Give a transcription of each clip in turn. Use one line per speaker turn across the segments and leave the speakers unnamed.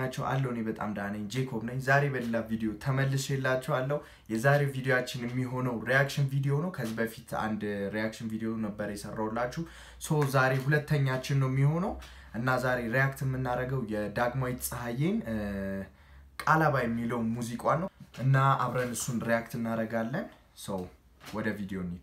ናቸው አለው። እኔ በጣም ደህና ነኝ። ጄኮብ ነኝ። ዛሬ በሌላ ቪዲዮ ተመልሼላችኋለሁ። የዛሬው ቪዲዮችን የሚሆነው ሪያክሽን ቪዲዮ ነው። ከዚህ በፊት አንድ ሪያክሽን ቪዲዮ ነበር የሰራውላችሁ። ሶ ዛሬ ሁለተኛችን ነው የሚሆነው እና ዛሬ ሪያክት የምናደርገው የዳግማዊት ፀሐዬን ቃላባ የሚለው ሙዚቋን ነው እና አብረን እሱን ሪያክት እናደርጋለን። ሰው ወደ ቪዲዮ እንሂድ።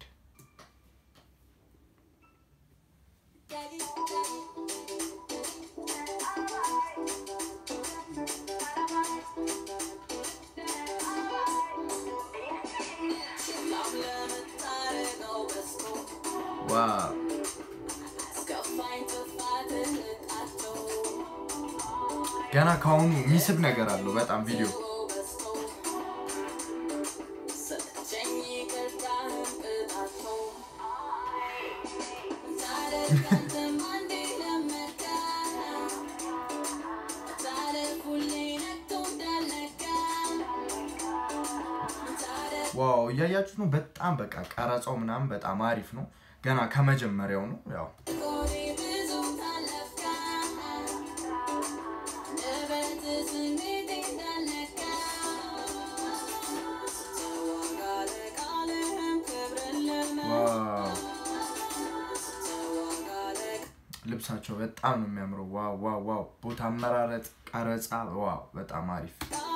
ዋው ገና ከአሁኑ የሚስብ ነገር አለው በጣም ቪዲዮ ዋው እያያችሁ ነው። በጣም በቃ ቀረጻው ምናምን በጣም አሪፍ ነው። ገና ከመጀመሪያው ነው ያው ልብሳቸው በጣም ነው የሚያምረው። ዋው ዋው ዋው! ቦታ አመራረጥ፣ ቀረጻ ዋው በጣም አሪፍ።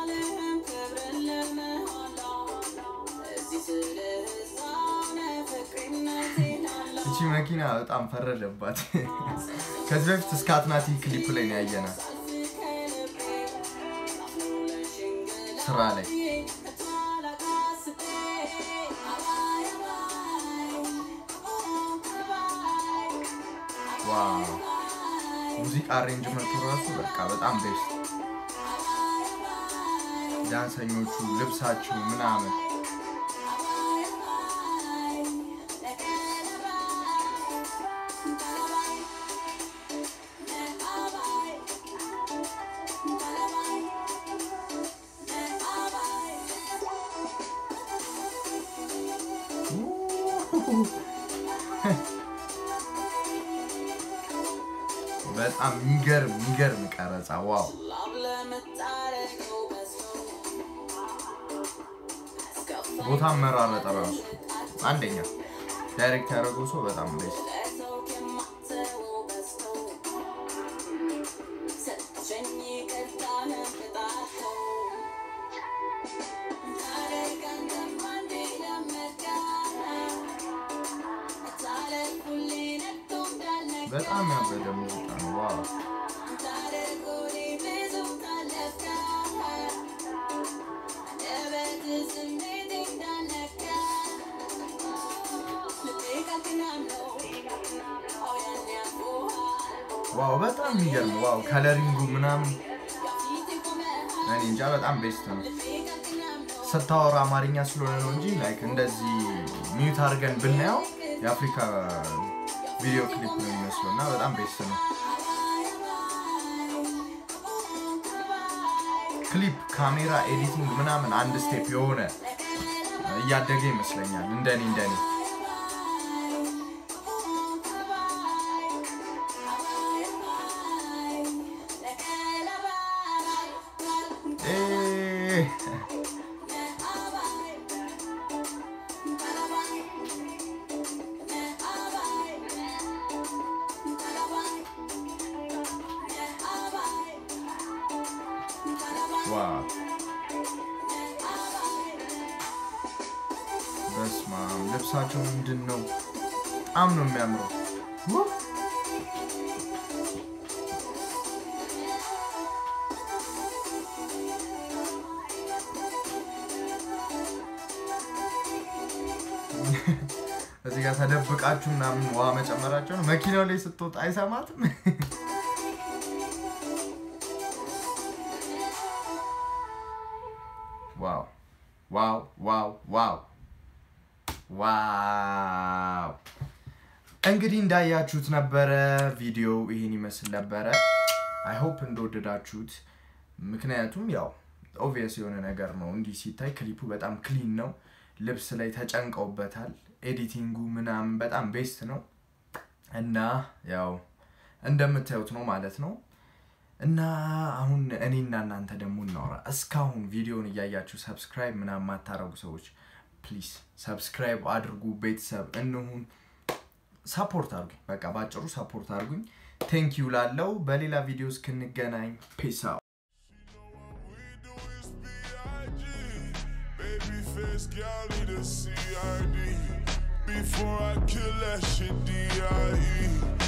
እቺ መኪና በጣም ፈረደባት። ከዚህ በፊት እስከ አትናቲ ክሊፕ ላይ ነው ያየናት ስራ ላይ ዋው ሙዚቃ አሬንጅመንቱ ራሱ በቃ በጣም ቤስት። ዳንሰኞቹ ልብሳቸው ምናምን በጣም የሚገርም የሚገርም ቀረጻ ዋው! ቦታ መራረጠ ራሱ አንደኛ ዳይሬክት ያደረገው ሰው በጣም ቤስት። በጣም ያበደ ሙዚቃ ነው። ዋው ዋው በጣም የሚገርም ዋው ከለሪንጉ ምናምን እኔ እንጃ በጣም ቤስት ነው። ስታወራ አማርኛ ስለሆነ ነው እንጂ ላይክ እንደዚህ ሚዩት አድርገን ብናየው የአፍሪካ ቪዲዮ ክሊፕ ነው የሚመስለው እና በጣም ቤስት ነው። ክሊፕ ካሜራ ኤዲቲንግ ምናምን አንድ ስቴፕ የሆነ እያደገ ይመስለኛል እንደኔ እንደኔ ዋው በስመ አብ ልብሳቸው ምንድን ነው? በጣም ነው የሚያምረው። እዚህ ጋር ተደብቃችሁ ምናምን ውሃ መጨመራቸው ነው። መኪናው ላይ ስትወጣ አይሰማትም። ዋው ዋው ዋው ዋው ዋው! እንግዲህ እንዳያችሁት ነበረ ቪዲዮ ይህን ይመስል ነበረ። አይ ሆፕ እንደወደዳችሁት። ምክንያቱም ያው ኦብቪየስ የሆነ ነገር ነው። እንዲህ ሲታይ ክሊፑ በጣም ክሊን ነው። ልብስ ላይ ተጨንቀውበታል። ኤዲቲንጉ ምናምን በጣም ቤስት ነው እና ያው እንደምታዩት ነው ማለት ነው። እና አሁን እኔና እናንተ ደግሞ እናወራ። እስካሁን ቪዲዮን እያያችሁ ሰብስክራይብ ምናምን የማታረጉ ሰዎች ፕሊዝ ሰብስክራይብ አድርጉ። ቤተሰብ እንሁን። ሰፖርት አድርጉኝ። በቃ ባጭሩ ሰፖርት አድርጉኝ። ቴንክ ዩ ላለው በሌላ ቪዲዮ እስክንገናኝ ፔስ አውት።
Babyface gal need a CID Before I kill that shit D.I.E